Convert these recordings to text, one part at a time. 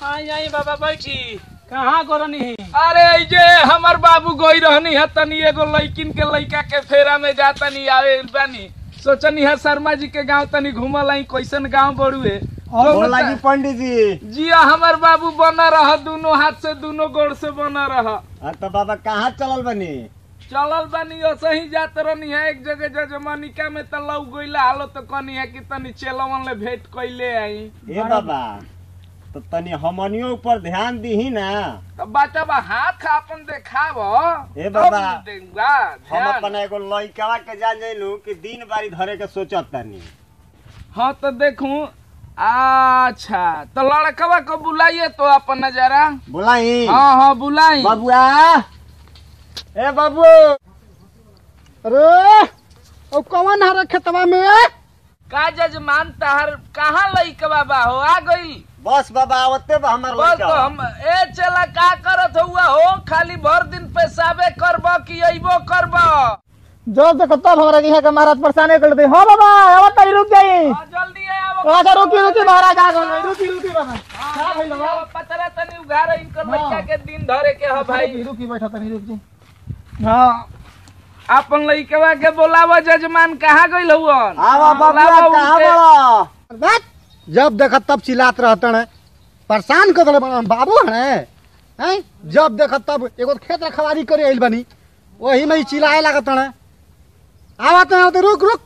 आई आई बाबा बैठी कहाँ गोरनी अरे ई जे हमर बाबू गई रहनी है तनी एगो लड़किन के लड़का के फेरा में जा तनी आवे बानी सोचनी है शर्मा जी के गांव तनी घूमल आई कैसन गांव बड़ुए बोला जी पंडित जी जिया हमर बाबू बना रह दोनों हाथ से दोनों गोड़ से बना रह हाँ तो बाबा कहाँ चलल बनी चलल बानी सही जात रहनी है एक जगह जजमनिका में त लौ गइला हालो तो कनी है कि तनी चेलवन ले भेंट कइले आई ए बाबा तो तनी हमनियों ऊपर ध्यान दीही ना तो बच्चा बा हाथ अपन देखाव ए बाबा, तब न देंगा हम ध्यान। अपन एगो लइकवा के जान जइलू कि दिन बारी धरे के सोचत तनी हाँ तो देखूं अच्छा तो लड़कवा को बुलाइए तो अपन नजारा बोलाई हाँ हाँ बुलाई बाबुआ ए बाबू अरे ओ कौन हरे खेतवा में का जजमान तहर कहाँ लइकवा बा हो आ गई बस बाबा आवते बा हमार बस तो लइका हम ए चला का करत हुआ हो खाली भर दिन पेशाबे करब कि अइबो करब जब देखो तब हमरा यहाँ के महाराज परेशान कर दे हाँ बाबा अब तनी रुक जाई हाँ, जल्दी आओ अच्छा रुकी रुकी महाराज आ गए रुकी रुकी बाबा क्या भइल बा? पतरा तनी उघार इनकर लइका के दिन धरे के ह भाई रुकी रुकी बैठा तनी रुक जी हाँ अपन लइकवा के बोलावा जजमान कहाँ गइल हुवन आवा बाबुआ बोलावा कहाँ उनके। बड़ा बात जब देखा तब चिल्लात रहते हैं परेशान कर दिले बड़ा बाबू है हैं जब देखा तब एगो खेत रखवारी करे आइल बनी वही में ही चिल्लाए लागत है आवत है आवत रुक रुक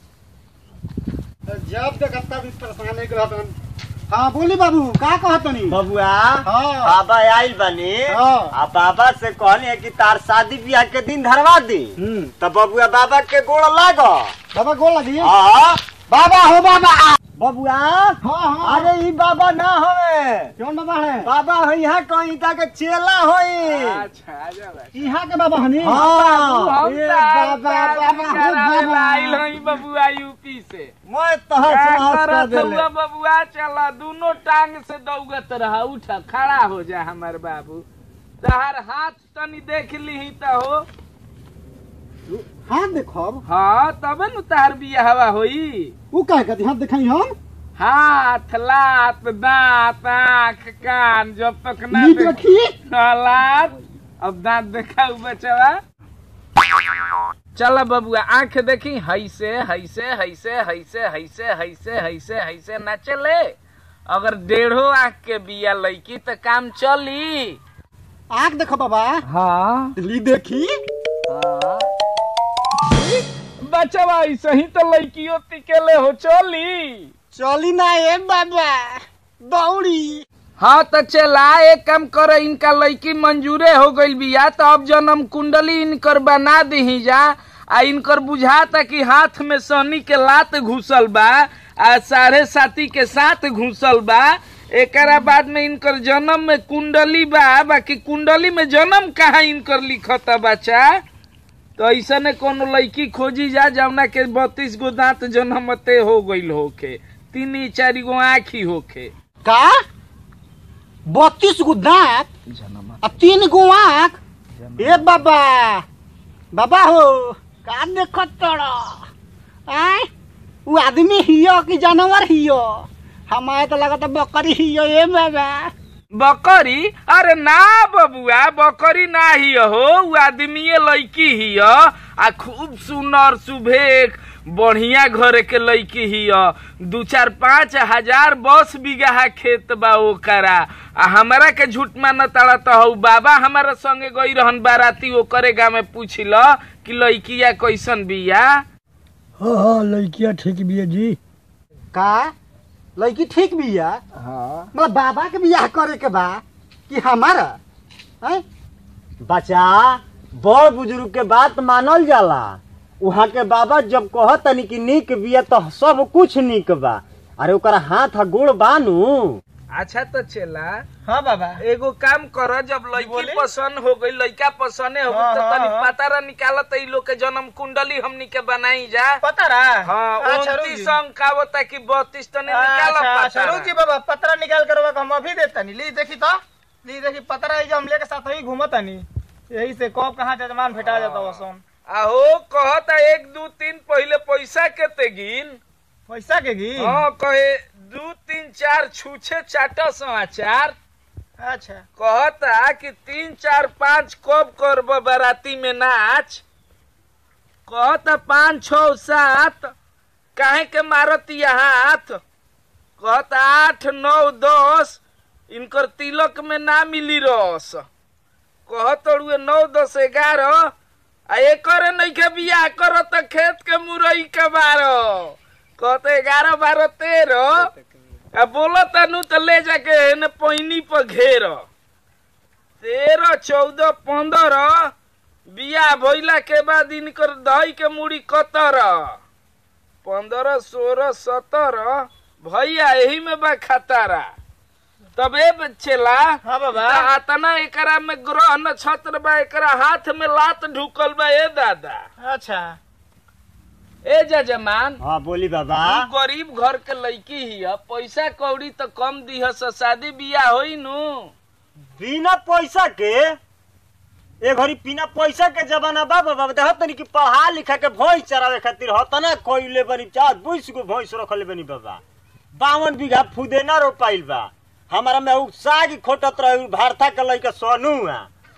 जब देखा तब इस परेशान कर रहते हैं हाँ बोली बाबू का कहत नहीं बबुआ हाँ बाबा आइल बनी हाँ। आ बाबा से कहनी है कि तार शादी ब्याह के दिन धरवा दी हम्म तो बबुआ बाबा के गोड़ लाग बाबा गोल लगी हाँ बाबा हो बाबा बबुआ हाँ हाँ अरे ई बाबा ना होए कौन बाबा है बाबा हो यहाँ कहीं के चेला होई अच्छा आजा भाई यहाँ के बाबा हनी हाँ हम ए तार- बाबा तार बाबा हो करावे ला बाबा आइल हई बबुआ यूपी से मैं तहस का नहस कर करत देले हुआ बबुआ चला दोनों टांग से दौगत रहा उठ खड़ा हो जा हमर बाबू तहार हाथ तनी देख लीही त हो हाँ देखो हाँ तबे नु तहार बियाहवा होई वो कह कहती हाँ दिखाई हम हाथ लात दांत आँख कान जब तक ना नीट देख- रखी हाँ, लात अब दांत देखाऊ बचवा चल बबुआ आंख देखी हैसे हैसे हैसे हैसे हैसे हैसे हैसे हैसे ना चले अगर डेढ़ो आंख के बिया लईकी तो काम चली आँख देखो बाबा हाँ ली देखी बचवा ऐसे ही तो लड़कियों टिकेले हो चली चली ना ए बाबा दौड़ी हाँ तो चला एक काम करे इनका लड़की मंजूरे हो गइल बिया तो अब जन्म कुंडली इनकर बना दही जा आ इनकर बुझाता कि हाथ में सनी के लात घुसल बा आ साढ़े साथी के साथ घुसल बा एकरा बाद में इनकर जन्म में कुंडली बा बाकी कुंडली में जन्म कहाँ इनकर लिखता बच्चा तो ऐसा ने कोनो लड़की खोजी जा जवना के बत्तीस गो दांत जन्मते हो गइल होके तीन चार गो आँखी होके का बत्तीस गो दांत आ तीन गो आँख ए बाबा बाबा हो का देखत तोड़ा आय वो आदमी हियो कि जानवर हियो हमारे तो लगता बकरी हियो ए बाबा बकरी अरे ना बबुआ बकरी ना ही हो उ आदमीये लड़की ही आ खूब सुनर सुभेक बढ़िया घर के लड़की ही दू चार पाँच हजार बस बीघा खेत बा ओकरा आ हमरा के झूठ माना ताड़ा तो हऊ बाबा हमारा संगे गई रहन बाराती ओकरे गाँव में पूछिल कि लड़किया कैसन बिया हाँ हाँ लड़किया ठीक बिया जी का लड़की ठीक बिया हाँ मतलब बाबा के बियाह करे के बा कि हमारा हैं बच्चा बड़ बुजुर्ग के बात मानल जाला वहाँ के बाबा जब कहतनी कि निक बिया तो सब कुछ निक बा अरे ओकरा हाथ आ गोड़ बानू अच्छा तो चला हाँ बाबा एगो काम कर जब लड़की पसंद हो गई लड़का पसंद हो गई तो तनी पतारा निकालत ई लोग के जन्म कुंडली हमनी के बनाई जा पता रहा हाँ अच्छा, उनतीस रुकी। अंक का होता कि बत्तीस तने निकाल अच्छा अच्छा पतारा रुकी बाबा पतरा निकाल कर रखा, हम अभी देता नहीं ली देखी तो ली देखी पतरा है जो हम लेके साथ ही घूमता नहीं यही से कब कहाँ जजमान भेटा जाता वो सोन आहो कहता एक दू तीन पहले पैसा के ते गिन पैसा के गी हाँ कहे दू तीन चार छूछे चाटा समाचार अच्छा कहता कि तीन चार पाँच कब करब बाराती में नाच कहता पाँच छ सात काहे के मारत यहाँ हाथ कहता आठ नौ दस इनकर तिलक में ना मिली रस कहत रुए नौ दस ग्यारह आ एकर नइखे बियाह कर त खेत के मुरई के बारह कहते ग्यारह बारह तेरह आ बोलो तनु तो ले जाके न पैनी पर घेर तेरह चौदह पंद्रह बिया भइला के बाद इनकर दही के मुड़ी कतर पंद्रह सोलह सत्रह भैया यही में बा खतारा तबे चला हाँ बाबा अतना एकरा में ग्रह नक्षत्र बा एकरा हाथ में लात ढुकल बा ए दादा अच्छा ए जजमान हाँ बोली बाबा तू गरीब घर के लड़की ही है पैसा कौड़ी तो कम दीह से शादी बियाह होई नु बिना पैसा के ए घड़ी बिना पैसा के जमाना बा बाबा देखत तनी कि पढ़ा लिखा के भैंस चरावे खातिर हतना कोइले बनी चार बुइस को भैंस रखले बनी बाबा बावन बीघा फुदेना रोपाइल बा हमारा में उ साग खोटत रहे उ भारता के लइका सोनू है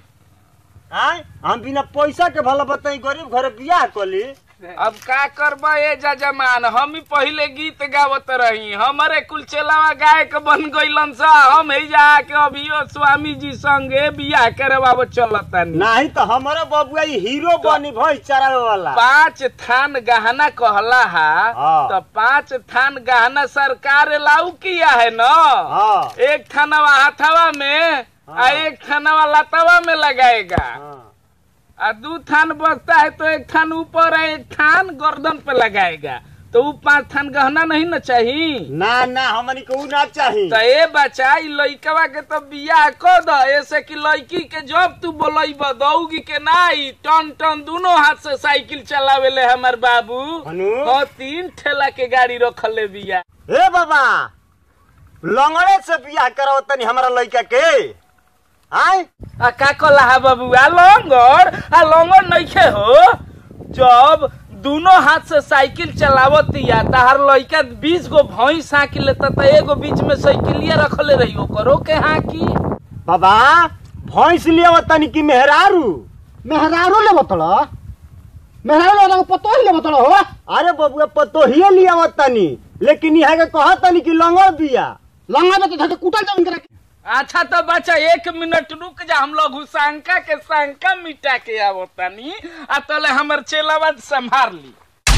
आय हम बिना पैसा के भला बताई गरीब घरे बियाह कली अब का करबा ए जजमान हम ही पहले गीत गावत रही हमारे कुल चेलावा गायक बन गइलन सा हम ही जा के अभियो स्वामी जी संगे बियाह करवाब चलतनी नहीं तो हमारा बबुआ ई हीरो बनी भैंस चरावे वाला पांच थान गहना कहला हा हाँ। तो पांच थान गहना सरकार लाऊ किया है ना हाँ एक थानवा हाथवा में आ हाँ। एक थानवा लतवा में लगाएगा हाँ आ दू थान बचता है तो एक थान ऊपर है एक थान गर्दन पे लगाएगा तो वो पांच थान गहना नहीं ना चाहिए ना ना हमनी को उ ना चाही तो ए बच्चा ई लइकवा के तो बियाह कर द ऐसे कि लड़की के जब तू बोलैब दौगी के नाई टन टन दोनों हाथ से साइकिल चलावेले हमर बाबू हनु? हाँ तीन ठेला के गाड़ी रखले बिया ए बाबा लंगड़े से बियाह कराओ तनी हमारा लड़का के आय आ का कहला हा बाबू आ लंगर आ लंगर नइखे हो जब दोनों हाथ से साइकिल चलावतिया तहार लइका बीस गो भैंस हाकी लेता त एगो बीच में साइकिलिया रखले रही ओकरो के हाकी बाबा भैंस लिया तनी की मेहरारू मेहरारू ले बतल मेहरारू ले पतो ही ले बतल हो अरे बबुआ पतोहिए लिया तनी लेकिन यहाँ के कहा तनी की लंगड़ बिया लंगा में तो धके कुटल जमीन करा अच्छा तो बच्चा एक मिनट रुक जा हम लोग शंका के शंका मिटा के आवतानी आ तले हमर चेलावा संभार ली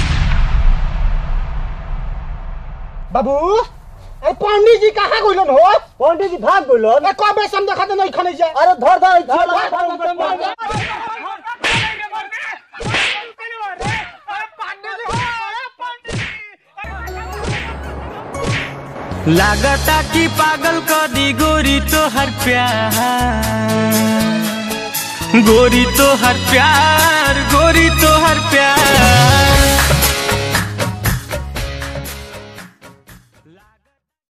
बाबू ए पंडित जी कहाँ गइलन हो पंडित जी भाग बोलो ए कबे सम देखा दे नहीं खने जा अरे धर धर धर, धर, धर, धर। लागता कि पागल कर दी गोरी तो हर प्यार गोरी तो हर प्यार गोरी तो हर